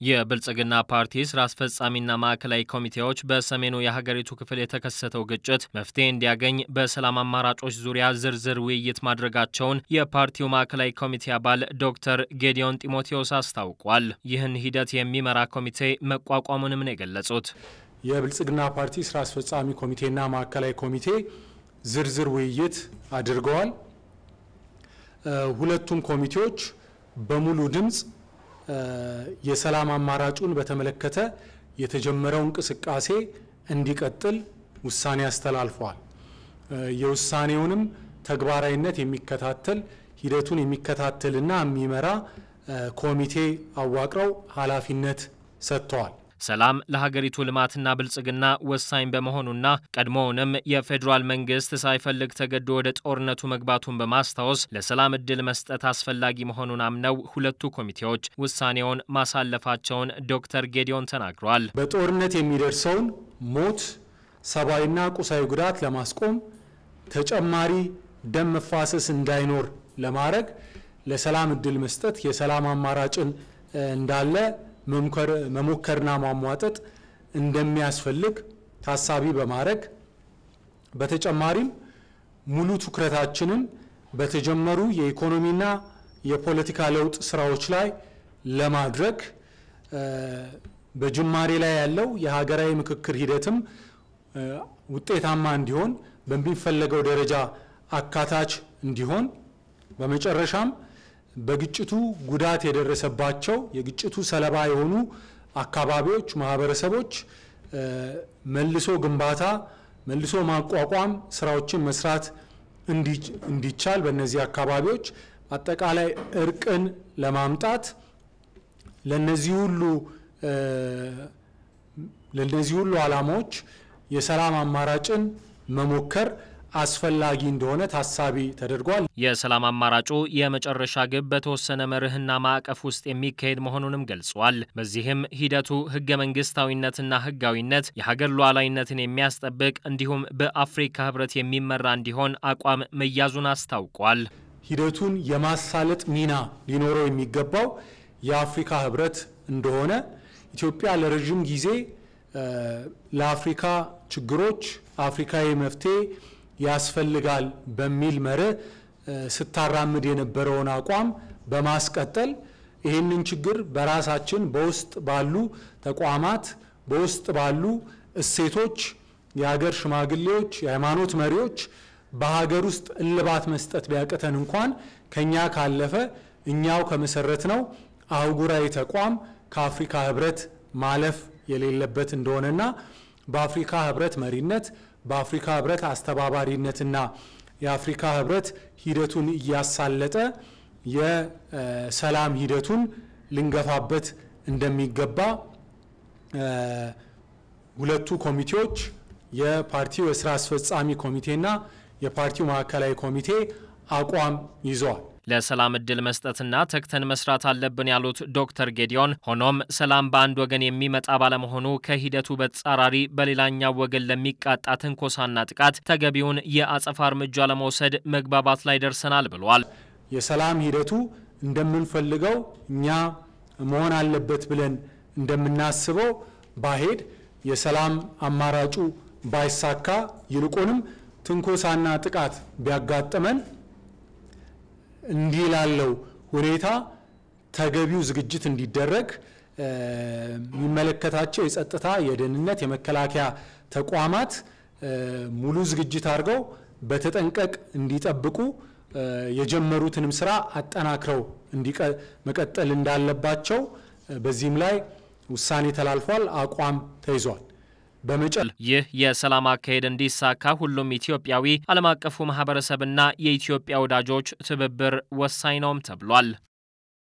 የብልጽግና ፓርቲ ስራ አስፈጻሚና ማዕከላዊ ኮሚቴዎች በሰሜኑ የሀገሪቱ ክፍል የተከሰተው ግጭት መፍትሄ እንዲያገኝ በሰላም አማራጮች ዙሪያ ዝርዝር ውይይት ማድረጋቸውን የፓርቲው ማዕከላዊ ኮሚቴ አባል ዶክተር ጌዲዮን ጢሞቴዎስ አስታውቋል። ይህን ሂደት የሚመራ ኮሚቴ መቋቋሙንም ነው የገለጹት። የብልጽግና ፓርቲ ስራ አስፈጻሚ ኮሚቴና ማዕከላዊ ኮሚቴ ዝርዝር ውይይት አድርገዋል። ሁለቱም ኮሚቴዎች በሙሉ ድምፅ የሰላም አማራጩን በተመለከተ የተጀመረው እንቅስቃሴ እንዲቀጥል ውሳኔ አስተላልፈዋል። የውሳኔውንም ተግባራዊነት የሚከታተል ሂደቱን የሚከታተልና የሚመራ ኮሚቴ አዋቅረው ኃላፊነት ሰጥተዋል። ሰላም ለሀገሪቱ ልማትና ብልጽግና ወሳኝ በመሆኑና ቀድሞውንም የፌዴራል መንግስት ሳይፈልግ ተገዶ ወደ ጦርነቱ መግባቱን በማስታወስ ለሰላም እድል መስጠት አስፈላጊ መሆኑን አምነው ሁለቱ ኮሚቴዎች ውሳኔውን ማሳለፋቸውን ዶክተር ጌዲዮን ተናግረዋል። በጦርነት የሚደርሰውን ሞት፣ ሰብአዊና ቁሳዊ ጉዳት ለማስቆም ተጨማሪ ደም መፋሰስ እንዳይኖር ለማድረግ ለሰላም እድል መስጠት የሰላም አማራጭን እንዳለ መሞከርና ማሟጠጥ እንደሚያስፈልግ ታሳቢ በማድረግ በተጨማሪም ሙሉ ትኩረታችንን በተጀመሩ የኢኮኖሚና የፖለቲካ ለውጥ ስራዎች ላይ ለማድረግ በጅማሬ ላይ ያለው የሀገራዊ ምክክር ሂደትም ውጤታማ እንዲሆን በሚፈለገው ደረጃ አካታች እንዲሆን በመጨረሻም በግጭቱ ጉዳት የደረሰባቸው የግጭቱ ሰለባ የሆኑ አካባቢዎች፣ ማህበረሰቦች መልሶ ግንባታ፣ መልሶ ማቋቋም ስራዎችን መስራት እንዲቻል በእነዚህ አካባቢዎች አጠቃላይ እርቅን ለማምጣት ለነዚህ ሁሉ ለነዚህ ሁሉ ዓላማዎች የሰላም አማራጭን መሞከር አስፈላጊ እንደሆነ ታሳቢ ተደርጓል። የሰላም አማራጩ የመጨረሻ ግብ በተወሰነ መርህና ማዕቀፍ ውስጥ የሚካሄድ መሆኑንም ገልጿል። በዚህም ሂደቱ ህገ መንግስታዊነትና ህጋዊነት፣ የሀገር ሉዓላዊነትን የሚያስጠብቅ እንዲሁም በአፍሪካ ህብረት የሚመራ እንዲሆን አቋም መያዙን አስታውቋል። ሂደቱን የማሳለጥ ሚና ሊኖረው የሚገባው የአፍሪካ ህብረት እንደሆነ ኢትዮጵያ ለረዥም ጊዜ ለአፍሪካ ችግሮች አፍሪካዊ መፍትሄ ያስፈልጋል በሚል መርህ ስታራምድ የነበረውን አቋም በማስቀጠል ይህንን ችግር በራሳችን በውስጥ ባሉ ተቋማት በውስጥ ባሉ እሴቶች የሀገር ሽማግሌዎች፣ የሃይማኖት መሪዎች በሀገር ውስጥ እልባት መስጠት ቢያቅተን እንኳን ከኛ ካለፈ እኛው ከመሰረት ነው አህጉራዊ ተቋም ከአፍሪካ ህብረት ማለፍ የሌለበት እንደሆነና በአፍሪካ ህብረት መሪነት በአፍሪካ ህብረት አስተባባሪነትና የአፍሪካ ህብረት ሂደቱን እያሳለጠ የሰላም ሂደቱን ልንገፋበት እንደሚገባ ሁለቱ ኮሚቴዎች የፓርቲው የስራ አስፈጻሚ ኮሚቴና የፓርቲው ማዕከላዊ ኮሚቴ አቋም ይዘዋል። ለሰላም እድል መስጠትና ተግተን መስራት አለብን ያሉት ዶክተር ጌዲዮን ሆኖም ሰላም በአንድ ወገን የሚመጣ ባለመሆኑ ከሂደቱ በተጻራሪ በሌላኛው ወገን ለሚቃጣ ትንኮሳና ጥቃት ተገቢውን የአጸፋ እርምጃ ለመውሰድ መግባባት ላይ ደርሰናል ብሏል። የሰላም ሂደቱ እንደምንፈልገው እኛ መሆን አለበት ብለን እንደምናስበው ባሄድ የሰላም አማራጩ ባይሳካ ይልቁንም ትንኮሳና ጥቃት ቢያጋጥመን እንዲህ ላለው ሁኔታ ተገቢው ዝግጅት እንዲደረግ የሚመለከታቸው የጸጥታ፣ የደህንነት፣ የመከላከያ ተቋማት ሙሉ ዝግጅት አድርገው በተጠንቀቅ እንዲጠብቁ የጀመሩትንም ስራ አጠናክረው መቀጠል እንዳለባቸው በዚህም ላይ ውሳኔ ተላልፏል፣ አቋም ተይዟል። በመጨል ይህ የሰላም አካሄድ እንዲሳካ ሁሉም ኢትዮጵያዊ፣ ዓለም አቀፉ ማህበረሰብና የኢትዮጵያ ወዳጆች ትብብር ወሳኝ ነውም ተብሏል።